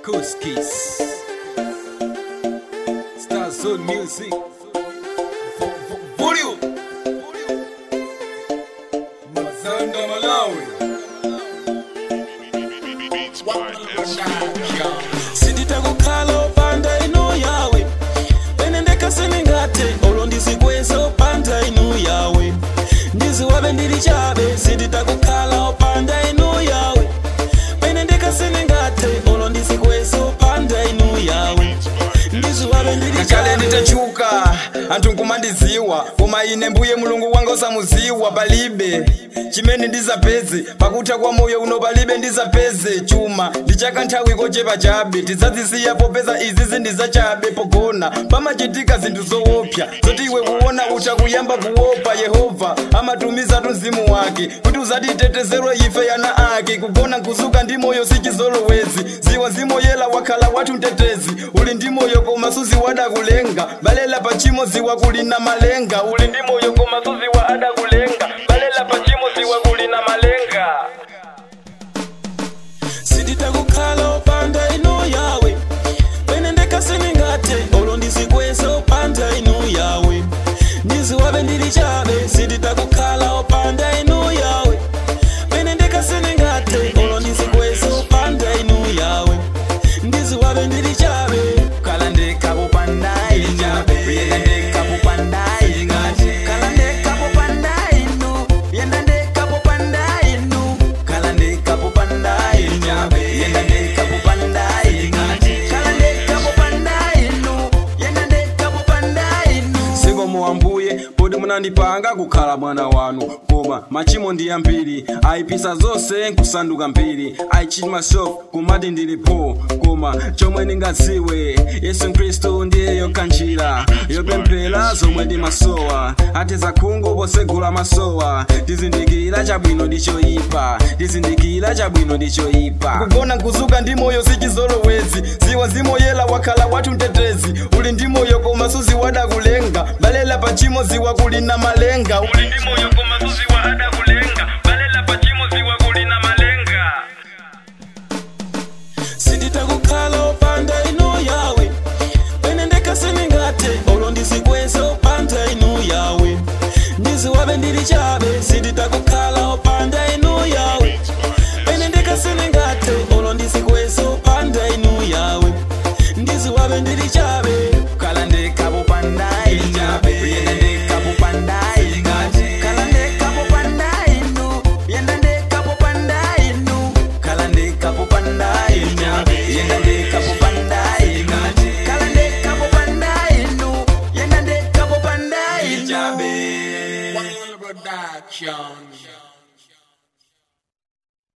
Kuskis Star Zone Music Vo- vo- Volume Mazanda Malawi sinditakukhala opanda inu yawe pene ndekasenengate olo ndizikweza opanda inu yawe ndiziwabe ndili chabe sinditakukhala opanda inu yawe pene ndekasenengate olo ndizikweza opanda inu yawe ndiziwabe ndili kale chabe nditachuka anthu nkumandiziwa koma ine mbuye mulungu wanga osamuziwa palibe chimene ndizapeze pakutha kwa moyo uno palibe ndizapeze chuma ndichaka nthawi kochepa chabe tidzazisiya popeza izi zindizachabe pogona pamachitika zinthu zoopsa zoti iwe kuona utha kuyamba kuopa yehova amatumiza mzimu wake kuti uzatitetezerwe ife ana ake kugona nkuzuka ndi moyo sichizolowezi ziwa zimoyela wakhala wathu mtetezi uli ndi moyo koma suziwada kulenga balela pachimo ziwa kuli na malenga uli ndi moyo koma suziwa ada kulenga balela pachimo ziwa kuli na malenga sinditakukhala opanda inu yawe pene ndekasenengate olo ndizikweza opanda inu yawe ndiziwabe ndili chabe sinditakukhala opanda inu yawe pene ndekasenengate olo ndizikweza opanda inu yawe ndiziwabe ndili chabe kala ndekapopandai yenda ndekapopandai kala ndekapopandai nu yenda ndekapopandai nu kala ndekapopandai yenda ndekapopandai kala ndekapopandai nu yenda ndekapopandai nu sikomo ambuye poti munandipanga kukhala mwana wanu koma machimo ndi ambiri ayipisa zonse nkusanduka mbiri i cheat myself kumati ndilipo koma chomwe ndingadziwe yesu khristu ndiye yokha njira yopemphera zomwe ndimasowa atiza khungu posegula masowa tizindikira chabwino ndi choyipa tizindikira chabwino ndi choyipa kugona nkuzuka ndi moyo sichizolowezi ziwa zimoyela wakhala wathu mtetezi uli ndi moyo koma suziwada kulenga balela pachimo ziwa kuli na malenga uli ndi moyo koma suziwa ada kulenga balela pachimo ziwa kuli na malenga sinditakukhala opanda inu yawe pene ndekasenengate olo ndizikweza opanda inu yawe ndiziwabe ndili chabe sinditakukhala opanda inu yawe pene ndekasenengate olo ndizikweza opanda inu yawe ndiziwabe ndili chabe kala ndekapopandai yenda ndekapopandai kala ndekapopandai nu yenda ndekapopandai nu kala ndekapopandai yenda ndekapopandai kala ndekapopandai nu yenda ndekapopandai Production